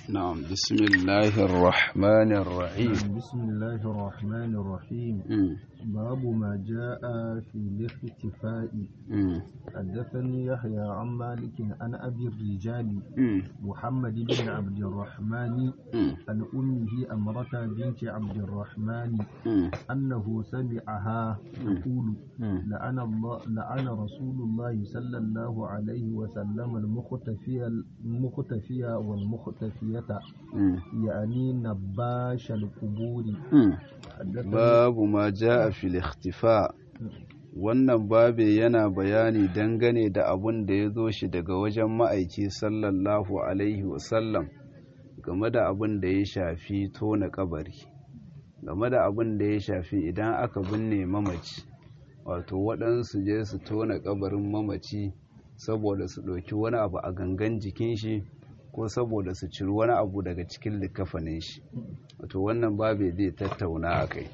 نعم بسم الله الرحمن الرحيم بسم الله الرحمن الرحيم مم. باب ما جاء في الاختفاء مم. حدثني يحيى عن مالك عن أبي الرجال مم. محمد بن عبد الرحمن مم. عن أمه أمرة بنت عبد الرحمن مم. أنه سمعها تقول مم. لعن الله لعن رسول الله صلى الله عليه وسلم المختفي المختفي والمختفية مم. يعني نباش القبور مم. حدثني babu ma ja'a fil ikhtifa wannan babe yana bayani dangane da abun da ya zo shi daga wajen ma'aiki sallallahu alaihi wasallam game da abun da ya shafi tona kabari game da abun da ya shafi idan aka binne mamaci wato waɗansu je su tona kabarin mamaci saboda su ɗauki wani abu a gangan jikin shi ko saboda su ciri wani abu daga cikin likafanin shi wato wannan babe zai tattauna a kai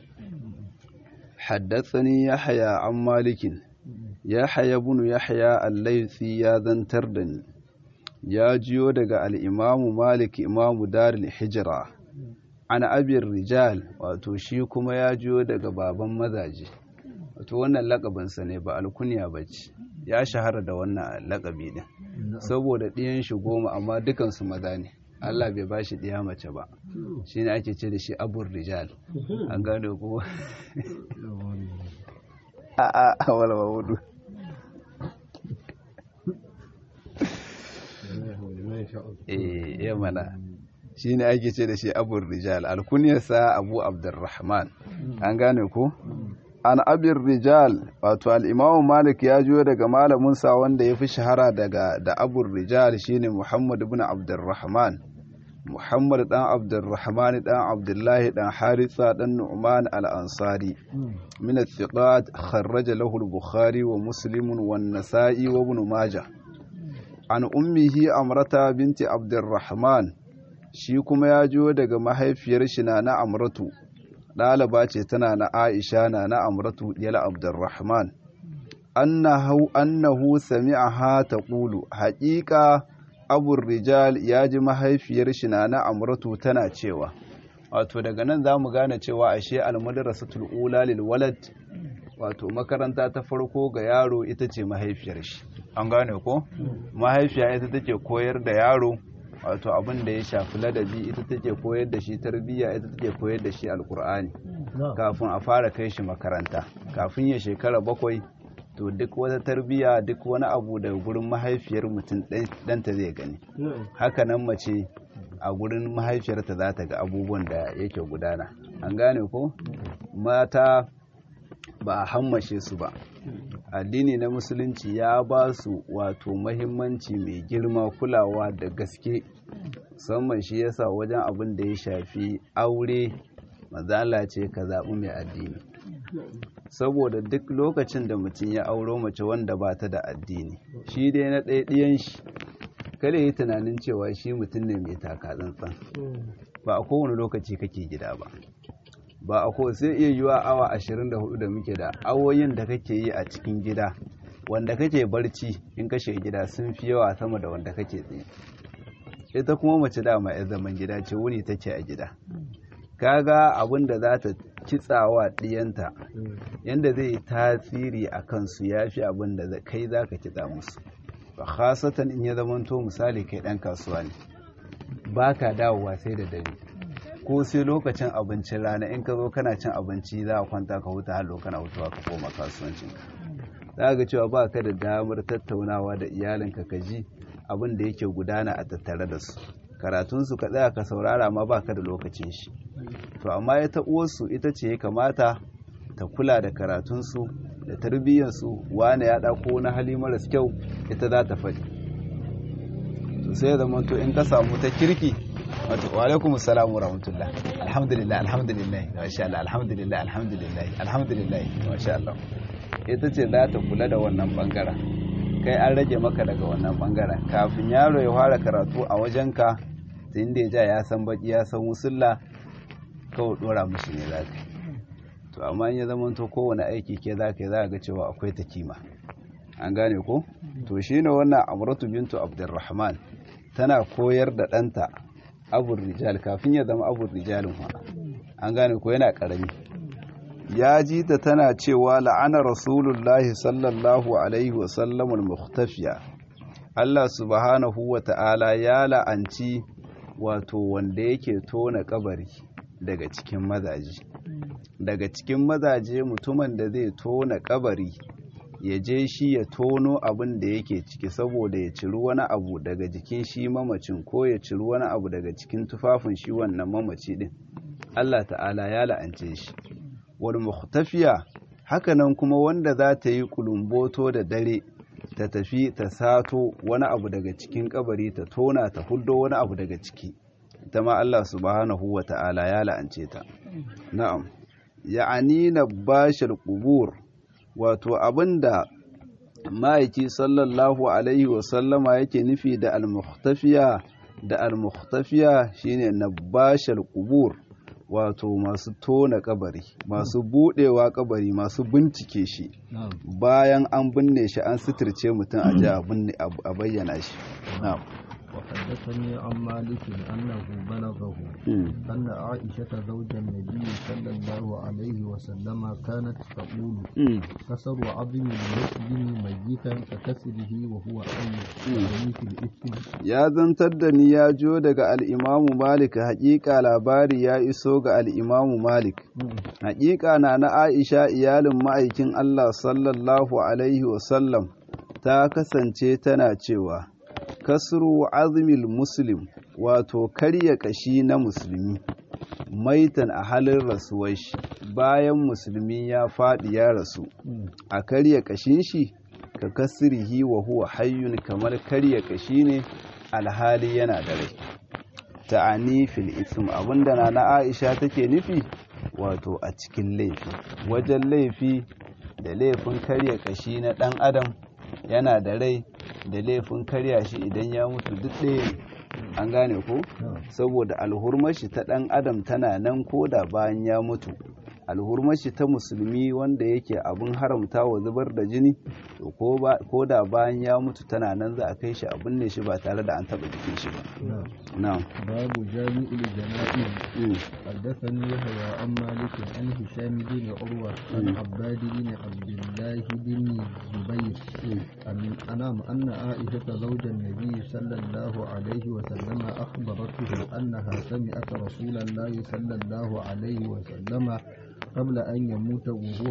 حدثني يحيى عن مالك يحيى بن يحيى الليثي يا ذنتر دني يا جيو دغا الإمام مالك إمام دار الحجرة عن أبي الرجال wato shi kuma ya jiyo daga baban mazaje wato wannan lakabinsa ne ba alkunya bace ya shahara da wannan lakabi din saboda ɗiyan shi goma amma dukansu maza ne Allah bai ba shi ɗiya mace ba shi ne ake ce da shi abur rijal an gane ko a a wala wudu eh ya mana shi ne ake ce da shi abur rijal alkuniyarsa abu abdurrahman an gane ko an abin rijal wato al'imamu malik ya juyo daga malaminsa wanda ya fi shahara daga da abun rijal shine muhammad ibn abdurrahman muhammad dan abdurrahman dan abdullahi dan haritha dan nu'man al-ansari min al-thiqat kharraja lahu al-bukhari wa muslim wa an-nasa'i wa ibn majah an ummihi amrata binti abdurrahman shi kuma ya juyo daga mahaifiyar shi na amratu ɗaliba ce tana na aisha na na amratu yala abdurrahman annahu annahu sami'aha taqulu haƙiƙa abu rijal ya ji mahaifiyar shi na na amratu tana cewa wato daga nan za mu gane cewa ashe almadrasatul ula lil walad wato makaranta ta farko ga yaro ita ce mahaifiyar shi an gane ko mahaifiya ita take koyar da yaro wato abin da ya shafi ladabi ita take koyar da shi tarbiyya ita take koyar da shi alkur'ani kafin a fara kai shi makaranta kafin ya shekara bakwai to duk wata tarbiyya duk wani abu daga gurin mahaifiyar mutum ɗanta zai gani haka nan mace a gurin mahaifiyarta za ta ga abubuwan da yake gudana an gane ko mata ba a hammashe su ba addini na musulunci ya ba su wato mahimmanci mai girma kulawa da gaske musamman shi yasa wajen abin da ya shafi aure mazala ce ka zaɓi mai addini saboda duk lokacin da mutum ya auro mace wanda ba ta da addini shi dai na ɗaya shi kada yi tunanin cewa shi mutum ne mai taka tsantsan ba a kowane lokaci kake gida ba ba a ko sai iya yiwa awa 24 da muke da awoyin da kake yi a cikin gida wanda kake barci in kashe gida sun fi yawa sama da wanda kake tsaye ita kuma mace dama ya zaman gida ce wuni take a gida kaga abin da za ta kitsawa ɗiyanta yadda zai yi tasiri a kansu ya fi abin da kai za ka kitsa musu ba khasatan in ya zamanto misali kai ɗan kasuwa ne ba ka dawowa sai da dare ko sai lokacin abincin rana in ka zo kana cin abinci za a kwanta ka huta hallo kana hutuwa ka koma kasuwancinka za ga cewa ba ka da damar tattaunawa da iyalinka ka ji abin da yake gudana a tattare da su karatunsu ka tsaya ka saurara ma ba ka da lokacin shi to amma ita uwarsu ita ce ya kamata ta kula da karatunsu da tarbiyyarsu wane ya ɗako na hali maras kyau ita za ta faɗi to sai ya zama to in ka samu ta kirki wato wa alaikum assalam wa rahmatullah alhamdulillah alhamdulillah masha Allah alhamdulillah alhamdulillah alhamdulillah masha Allah ita ce za ta kula da wannan bangaren kai an rage maka daga wannan bangaren kafin yaro ya fara karatu a wajenka tun da ya ja ya san baki ya san musulla kawai dora mushi ne za ka to amma in ya zama to kowane aiki ke za ka yi za ga cewa akwai ta kima an gane ko to shine wannan amratu bintu abdurrahman tana koyar da ɗanta abur rijal kafin ya zama abur rijalin wa an gane ko yana karami ya ji ta tana cewa la'ana rasulullahi sallallahu alaihi wasallam al-mukhtafiya Allah subhanahu wa ta'ala ya la'anci wato wanda yake tona kabari daga cikin mazaje daga cikin mazaje mutumin da zai tona kabari ya je shi ya tono abin da yake ciki saboda ya ciri wani abu daga jikin shi mamacin ko ya ciri wani abu daga cikin tufafin shi wannan mamaci din Allah ta'ala ya la'ance shi wal mukhtafiya hakanan kuma wanda za ta yi kulumboto da dare ta tafi ta sato wani abu daga cikin kabari ta tona ta huddo wani abu daga ciki ita ma Allah subhanahu wa ta'ala ya la'ance ta na'am ya'ani na bashir qubur wato abinda ma'aiki sallallahu alaihi wasallama yake nufi da al-mukhtafiya da al-mukhtafiya shine nabashal qubur wato masu tona kabari masu budewa kabari masu bincike shi bayan an binne shi an suturce mutum a ji a bayyana shi na'am وحدثني عن مالك أنه بلغه أن عائشة زوج النبي صلى الله عليه وسلم كانت تقول كسر عظم المسلم ميتا ككسره وهو حي يعني في الإثم ya zantar da ni ya jo daga al'imamu malik haƙiƙa labari ya iso ga al'imamu malik haƙiƙa na na aisha iyalin ma'aikin allah sallallahu alaihi wasallam ta kasance tana cewa kasru azmil muslim wato karya kashi na musulmi maitan a halin rasuwar shi bayan musulmi ya faɗi ya rasu a karya kashin shi ka kasrihi wa huwa hayyun kamar karya kashi ne alhali yana da rai ta'ani fil ism abinda na na Aisha take nufi wato a cikin laifi wajen laifi da laifin karya kashi na dan adam yana da rai da laifin karya shi idan ya mutu duk ɗaya ne an gane ko saboda alhurmashi ta ɗan adam tana nan ko da bayan ya mutu alhurmashi ta musulmi wanda yake abin haramta wa zubar da jini to ko da bayan ya mutu tana nan za a kai shi a binne shi ba tare da an taɓa jikin shi ba na'am babu jami'ul jana'iz حدثني يحيى عن مالك عن هشام بن عروة عن عباد بن عبد الله بن زبير أنام أن عائشة زوج النبي صلى الله عليه وسلم أخبرته أنها سمعت رسول الله صلى الله عليه وسلم قبل أن يموت وهو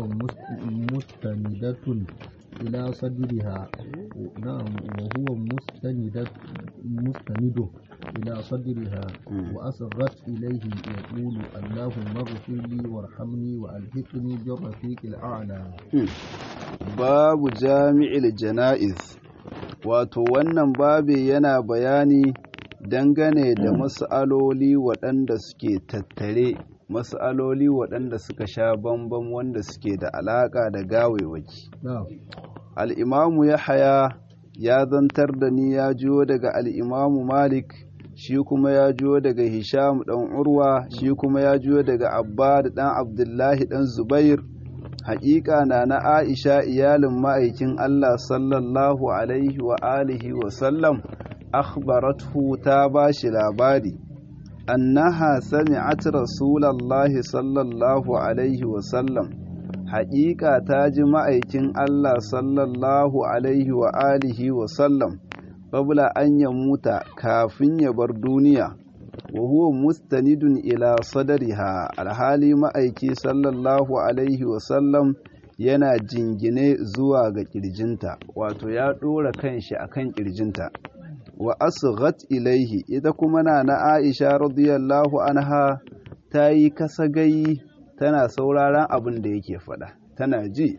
مستندة إلى صدرها نعم وهو مستند مستند إلى صدرها وأصغت إليه يقول اللهم اغفر لي وارحمني وألحقني بالرفيق الأعلى باب جامع الجنائز wato wannan babi yana bayani dangane da mas'aloli waɗanda suke tattare mas'aloli waɗanda suka sha bambam wanda suke da alaƙa da gawewaki al'imamu ya haya ya zantar da ni ya jiyo daga al'imamu malik shi kuma ya jiyo daga hisham ɗan urwa shi kuma ya jiyo daga abba da ɗan abdullahi ɗan zubair haƙiƙa na na aisha iyalin ma'aikin allah sallallahu alaihi wa alihi wa sallam akhbarathu ta ba shi labari annaha sami'at rasulallahi sallallahu alaihi wa sallam haƙiƙa ta ji ma'aikin Allah sallallahu alaihi wa alihi wa sallam babla an ya muta kafin ya bar duniya wa huwa mustanidun ila sadariha alhali ma'aiki sallallahu alaihi wa sallam yana jingine zuwa ga ƙirjinta wato ya ɗora kanshi a kan ƙirjinta wa asghat ilaihi ita kuma na na aisha radiyallahu anha ta yi kasagayi tana sauraron abin da yake faɗa tana ji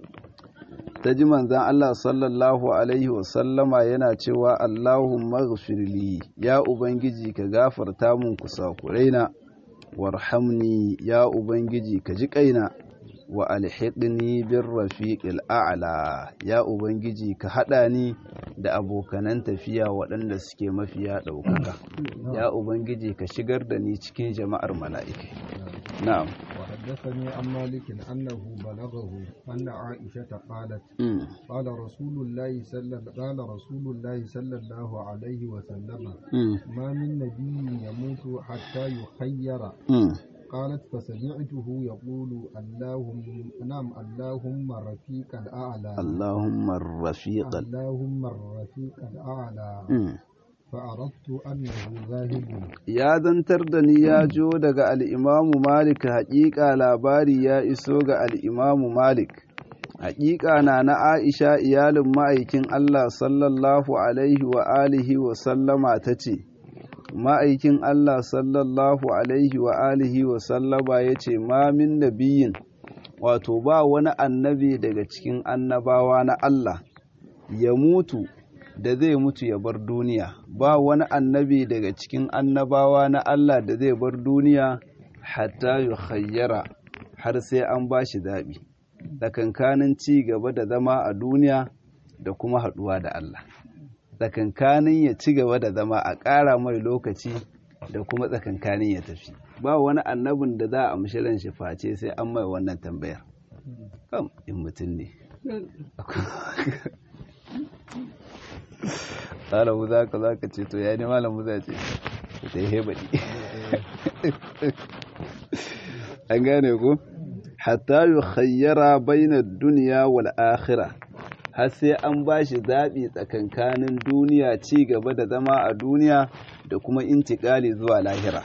ta ji manzan Allah sallallahu alaihi wasallama yana cewa Allahumma ghfirli ya ubangiji ka gafarta mun kusakuraina warhamni ya ubangiji ka ji kaina wa alhiqni bir rafiqil a'la ya ubangiji ka hada ni da abokanan tafiya waɗanda suke mafiya ɗaukaka ya ubangiji ka shigar da ni cikin jama'ar mala'ikai na'am وحدثني عن مالك أنه بلغه أن عائشة قالت قال رسول الله صلى قال رسول الله صلى الله عليه وسلم ما من نبي يموت حتى يخير mm. قالت فسمعته يقول اللهم نعم اللهم الرفيق الأعلى Allahumma rafiqal اللهم الرفيق الأعلى mm. فعرفت أنه ذاهب ya zantar da ni ya jo daga al'imamu Malik haƙiƙa labari ya iso ga al'imamu Malik. Haƙiƙa na na Aisha iyalin ma'aikin Allah sallallahu Alaihi wa alihi wa sallama ta ce, Ma'aikin Allah sallallahu Alaihi wa alihi wa sallama ya ce, Ma min nabiyin, wato ba wani annabi daga cikin annabawa na Allah, ya mutu da zai mutu ya bar duniya ba wani annabi daga cikin annabawa na Allah da zai bar duniya hatta yu khayyara har sai an ba shi zaɓi tsakankanin ci gaba da zama a duniya da kuma haɗuwa da Allah tsakankanin ya ci gaba da zama a ƙara mai lokaci da kuma tsakankanin ya tafi ba wani annabin da za a mishirin shi face sai an mai wannan tambayar kam in mutum ne malamu za ka za ka ce to ya ne malamu za ce ta yi hebaɗi an gane ku hatta yi khayyara bainar duniya wal akhira har sai an ba shi zaɓi tsakankanin duniya ci gaba da zama a duniya da kuma intikali zuwa lahira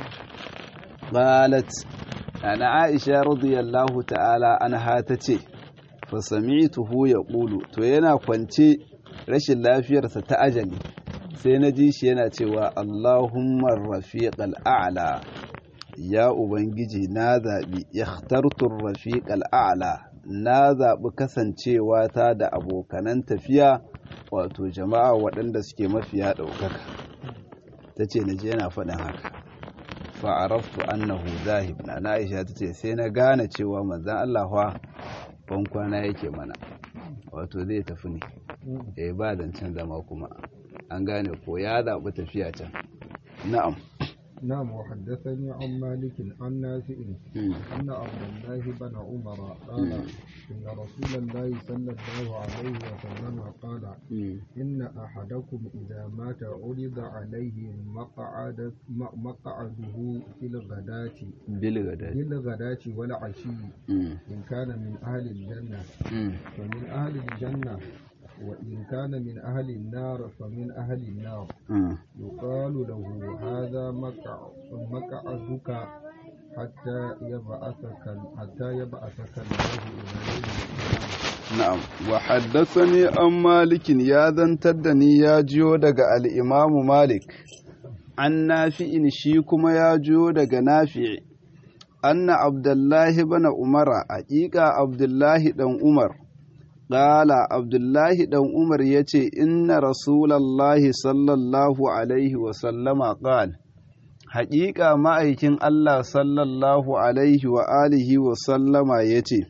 qalat ana aisha radiyallahu ta'ala anha ta ce fa sami'tuhu yaqulu to yana kwance rashin lafiyarsa ta ajali sai na ji shi yana cewa Allahumma rafiqal a'la ya ubangiji na zaɓi ikhtartur rafiqal a'la na zaɓi kasancewa ta da abokanan tafiya wato jama'a waɗanda suke mafiya ɗaukaka ta ce na je yana faɗin haka fa'araftu annahu zahib na Aisha ta ce sai na gane cewa manzan Allah fa ban kwana yake mana wato zai tafi ne eh ba zancen zama kuma an gane ko ya zaɓi tafiya can na'am نعم وحدثني عن مالك عن نافع أن عبد الله بن عمر قال إن رسول الله صلى الله عليه وسلم قال إن أحدكم إذا مات عرض عليه مقعد مقعده في الغداة بالغداة بالغداة والعشي إن كان من أهل الجنة فمن أهل الجنة وإن كان من أهل النار فمن أهل النار يقال له هذا مقعدك حتى يبعثك حتى يبعثك الله إلى Na'am, wa haddasani an malikin ya zantar da ni ya jiyo daga al'imamu Malik, an nafi'in shi kuma ya jiyo daga nafi'i, anna Abdullahi bana Umara, haƙiƙa Abdullahi ɗan Umar, ƙala Abdullahi ɗan Umar ya ce, Inna Rasulallahi sallallahu Alaihi wasallama ƙal, haƙiƙa ma'aikin Allah sallallahu Alaihi wa alihi wasallama ya ce,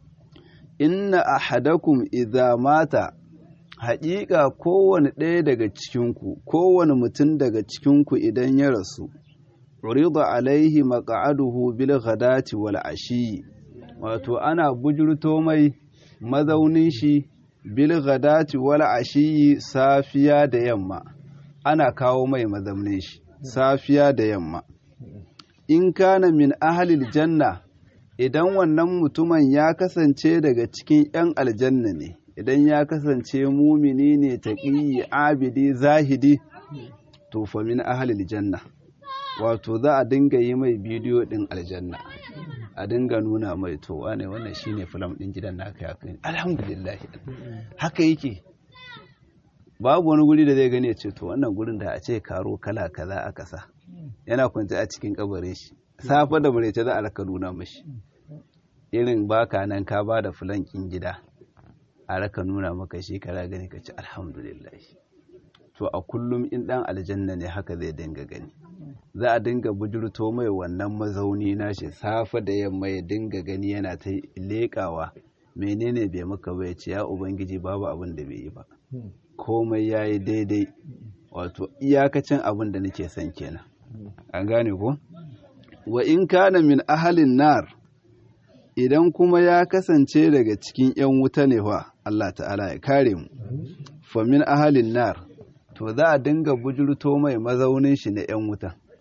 inna ahadakum idza mata haƙiƙa kowane ɗaya daga cikinku kowane mutum daga cikinku idan ya rasu urida alaihi maq'aduhu bil ghadati wal ashi wato ana bujurto mai mazaunin shi bil ghadati wal ashi safiya da yamma ana kawo mai mazaunin shi safiya da yamma in kana min ahlil janna idan wannan mutumin ya kasance daga cikin 'yan aljanna ne idan ya kasance mumini ne taƙiyi abidi zahidi to fa min ahlil janna wato za a dinga yi mai bidiyo ɗin aljanna a dinga nuna mai to wane wannan shine filam ɗin gidan naka ya kai alhamdulillah haka yake babu wani guri da zai gani ya ce to wannan gurin da a ce karo kala kaza aka sa yana kwance a cikin kabarin shi safe da murece za a raka nuna mashi irin baka nan ka ba da fulankin gida a raka nuna maka shi kara gani ka ci alhamdulillah to a kullum in dan aljanna ne haka zai dinga gani za a dinga bujurto mai wannan mazauni nashi safe da yamma ya dinga gani yana ta leƙawa menene bai maka ba ya ce ya ubangiji babu abin da bai yi ba komai ya yi daidai wato iyakacin abin da nake son kenan an gane ko wa in kana min ahalin nar idan kuma ya kasance daga cikin 'yan wuta ne wa Allah ta'ala ya kare mu fa min ahalin nar to za a dinga bujurto mai mazaunin shi na 'yan wuta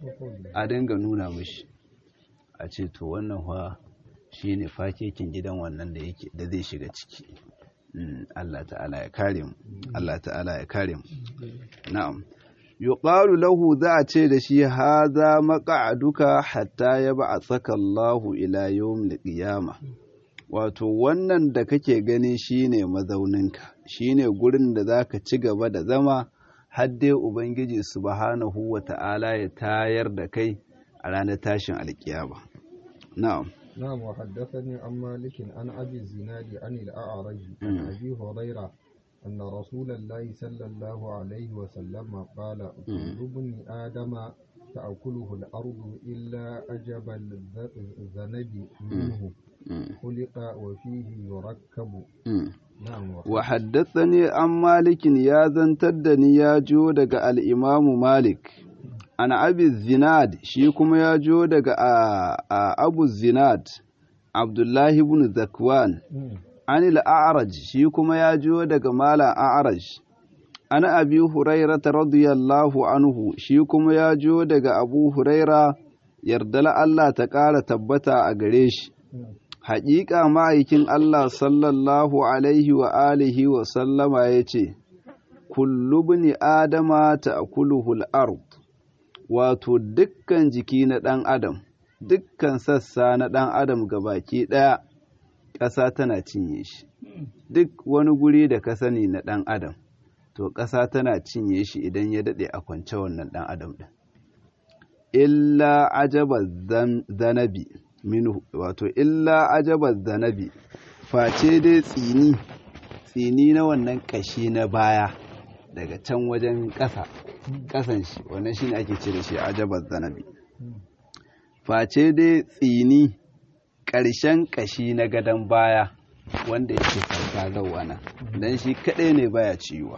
a dinga nuna mishi a ce to wannan fa shi ne fakekin gidan wannan da yake da zai shiga ciki Allah ta'ala ya kare mu Allah ta'ala ya kare mu na'am yuqalu lahu za a ce da shi haza maq'aduka hatta yab'athaka Allahu ila yawmil qiyamah wato wannan da kake gani shine mazauninka shine gurin da zaka ci gaba da zama har dai ubangiji subhanahu wata'ala ya tayar da kai a ranar tashin alkiyama na'am نعم وحدثني عن مالك عن أبي الزناد عن الأعرج عن أبي هريرة أن رسول الله صلى الله عليه وسلم قال كل ابن آدم تأكله الأرض إلا أجب الذنب منه خلق وفيه يركب نعم وحدثني عن مالك يا زنتدني يا جودك الإمام مالك ana abi zinad shi kuma ya jo daga a abu zinad abdullahi ibn zakwan an a'raj shi kuma ya jo daga mala a'raj ana abi hurairata radiyallahu anhu shi kuma ya jo daga abu huraira yardala Allah ta ƙara tabbata a gare shi haƙiƙa ma'aikin Allah sallallahu alaihi wa alihi wa sallama ya ce kullu bini adama ta akuluhul ard wato dukkan jiki na ɗan adam dukkan sassa na ɗan adam baki ɗaya ƙasa tana cinye shi duk wani guri da ka sani na ɗan adam to ƙasa tana cinye shi idan ya daɗe a kwance wannan ɗan adam ɗin illa ajaba zanabi minhu wato illa ajaba zanabi face dai tsini tsini na wannan ƙashi na baya daga can wajen ƙasa ƙasan shi wannan shine ake ce da shi ajabar zanabi face dai tsini ƙarshen ƙashi na gadon baya wanda yake farka zauwa nan dan shi kaɗai ne baya ciwa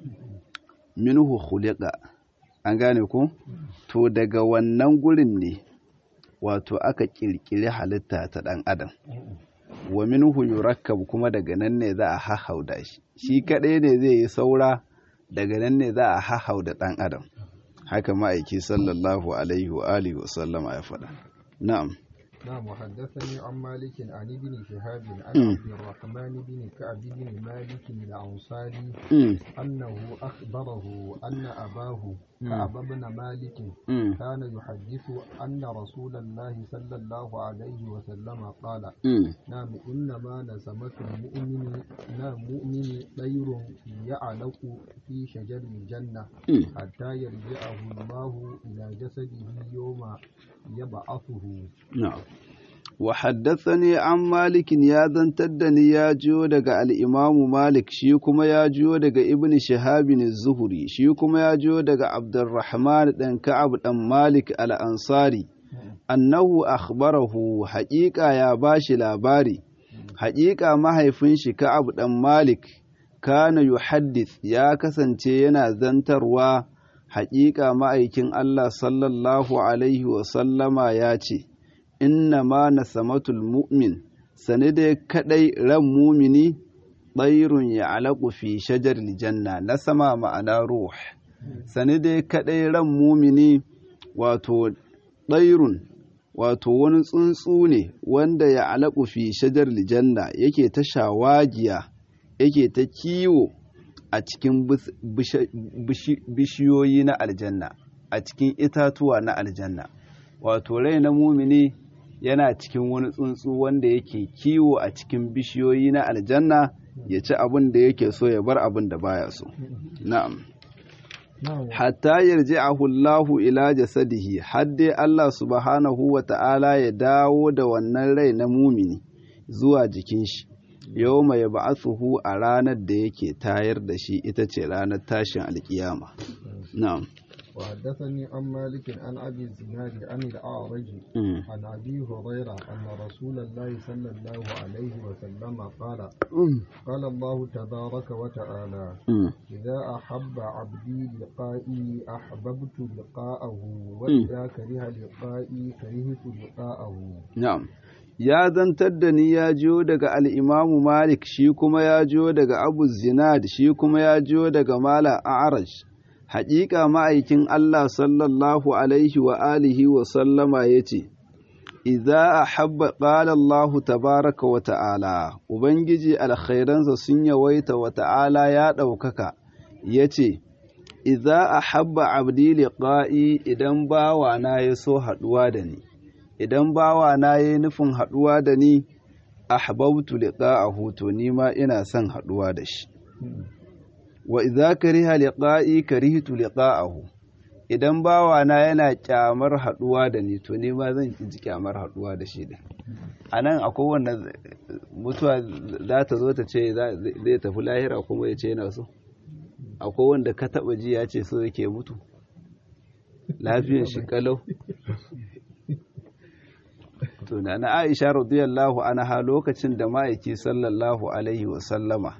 minhu khuliqa an gane ko to daga wannan gurin ne wato aka ƙirƙiri halitta ta ɗan adam wa minhu yurakkab kuma daga nan ne za a hahauda shi shi kaɗai ne zai yi saura daga nan ne za a hahau da ɗan adam haka ma'aiki sallallahu alaihi wa alihi wa sallama ya faɗa na'am نعم وحدثني عن مالك عن ابن شهاب عن عبد الرحمن بن كعب بن مالك الأنصاري أنه أخبره أن أباه كعب بن مالك كان يحدث أن رسول الله صلى الله عليه وسلم قال نعم إنما نسمة المؤمن نعم مؤمن طير يعلق في شجر الجنة حتى يرجعه الله إلى جسده يوم يبعثه نعم وحدثني عن مالك يا زنتدني يا جو daga al-Imam Malik shi kuma ya jiyo daga Ibn Shihab az-Zuhri shi kuma ya jiyo daga Abdurrahman dan Ka'ab dan Malik al-Ansari annahu akhbarahu haqiqa ya bashi labari haqiqa mahaifin shi Ka'ab dan Malik kana yuhaddith ya kasance yana zantarwa haqiqa ma'aikin Allah sallallahu alaihi wa sallama ya ce inna ma na samatul mu'min sani dai kadai ran mumini ɗairun ya alaƙu fi shajar janna na sama ma'ana ruh sani dai kadai ran mumini wato ɗairun wato wani tsuntsu ne wanda ya alaƙu fi shajar janna yake ta shawagiya yake ta kiwo a cikin bishiyoyi na aljanna a cikin itatuwa na aljanna wato rai na mumini yana cikin wani tsuntsu wanda yake kiwo a cikin bishiyoyi na aljanna ya ci abin da yake so ya bar abin da baya so na'am hatta yarji'ahu Allahu ila jasadihi har dai Allah subhanahu wa ta'ala ya dawo da wannan rai na mumini zuwa jikin shi yau mai ba'athuhu a ranar da yake tayar da shi ita ce ranar tashin alkiyama na'am وحدثني عن مالك عن ابي الزناد عن الاعرج عن ابي هريره ان رسول الله صلى الله عليه وسلم قال قال الله تبارك وتعالى اذا احب عبدي لقائي احببت لقاءه واذا كره لقائي كرهت لقاءه نعم ya zantar da ni ya jiyo daga al'imamu Malik shi kuma ya jiyo daga Abu Zinad shi kuma ya jiyo daga Mala A'araj haƙiƙa ma'aikin Allah sallallahu alaihi wa alihi wa sallama yace idza ahabba qala Allah tabaraka wa ta'ala ubangiji alkhairansa sun yawaita wa ta'ala ya ɗaukaka yace idza ahabba abdi liqa'i idan bawa na ya so haɗuwa da ni idan bawa na yayi nufin haɗuwa da ni ahbabtu liqa'ahu to ni ma ina son haɗuwa da shi wa idza kariha liqa'i karihtu liqa'ahu idan bawa na yana kyamar haɗuwa da ni to ni ma zan ji kyamar haɗuwa da shi din anan akwai wanda mutuwa za ta zo ta ce zai tafi lahira kuma ya ce yana so akwai wanda ka taba ji ya ce so yake mutu lafiyar shi kalau to na na Aisha radiyallahu anha lokacin da ma'aiki sallallahu alaihi wa sallama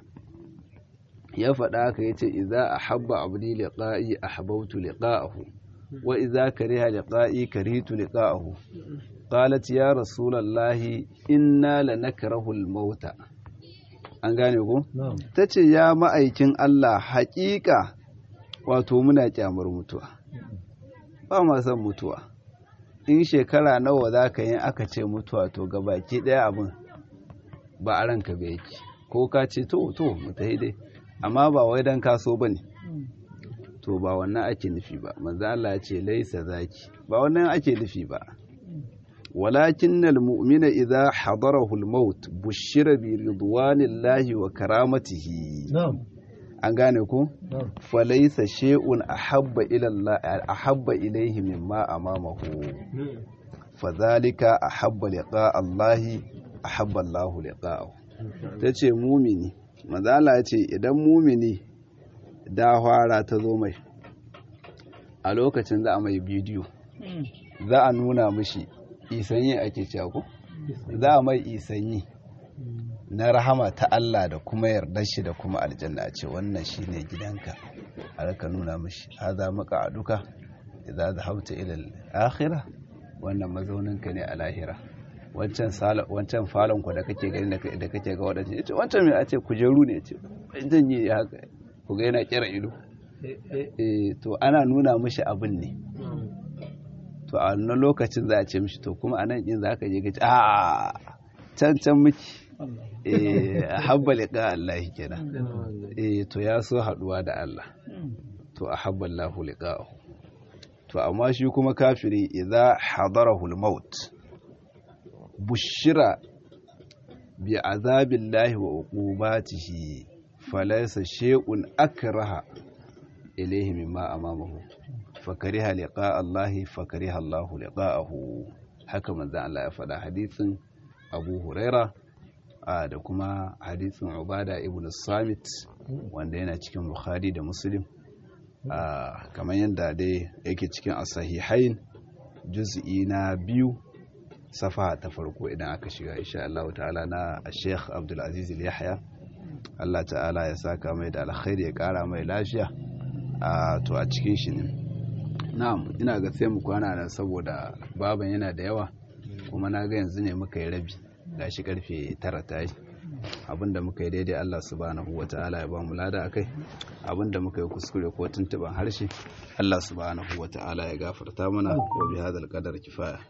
ya faɗa haka yace idza ahabba abdi liqa'i ahbabtu liqa'ahu wa idza kariha liqa'i karihtu liqa'ahu qalat ya rasulallahi inna lanakrahu al-mauta an gane ku? ta ce ya ma'aikin Allah haƙiƙa wato muna ƙyamar mutuwa ba ma son mutuwa in shekara nawa za ka yi aka ce mutuwa to ga baki ɗaya abin ba a ranka bai yake ko ka ce to to mutahi dai amma ba wai don kaso ba ne to ba wannan ake nufi ba manzo Allah ya ce laisa zaki ba wannan ake nufi ba ولكن المؤمن إذا حضره الموت بشر برضوان الله وكرامته نعم an gane ku falaisa shay'un ahabba ila Allah ahabba ilayhi mimma amamahu fadhalika ahabba liqa Allah ahabba Allah liqa'ahu tace mumini manzala ce idan mumini da fara ta zo mai a lokacin za a mai bidiyo za a nuna mishi isanyi ake cewa ko za a mai isanyi na rahama ta Allah da kuma yardar shi da kuma aljanna a ce wannan shine gidanka a raka nuna mishi haza maka a duka idza zahabta ila al-akhirah wannan mazauninka ne a lahira wancan wancan falon ku da kake gani da kake ga wadannan yace wancan me a ce kujeru ne yace zan yi haka ku ga yana kira ido eh to ana nuna mishi abin ne to a wannan lokacin za a ce mishi to kuma anan din za ka je ka ce a can can miki eh habba liqa Allah kenan eh to ya so haduwa da Allah to ahabba Allahu liqa'ahu to amma shi kuma kafiri idza hadarahu al-maut bushira bi azabillahi wa uqubatihi falaysa shay'un akraha ilayhi mimma amamahu fakariha liqa Allah fakariha Allah liqa'ahu haka manzo Allah ya faɗa hadisin Abu Huraira da kuma hadisin Ubada ibn Samit wanda yana cikin Bukhari da Muslim kamar yadda dai yake cikin as-sahihain juz'i na biyu safa ta farko idan aka shiga insha Allah ta'ala na Sheikh Abdul Aziz Yahya Allah ta'ala ya saka mai da alkhairi ya kara mai lafiya to a cikin shi ne na'am ina ga sai mu kwana nan saboda baban yana da yawa kuma na ga yanzu ne muka yi rabi gashi karfe tara ta yi abinda muka yi daidai Allah subhanahu wata'ala ya ba mu lada akai abinda muka yi kuskure ko tuntuban harshe Allah subhanahu wata'ala ya gafarta mana wa bi hadal qadar kifaya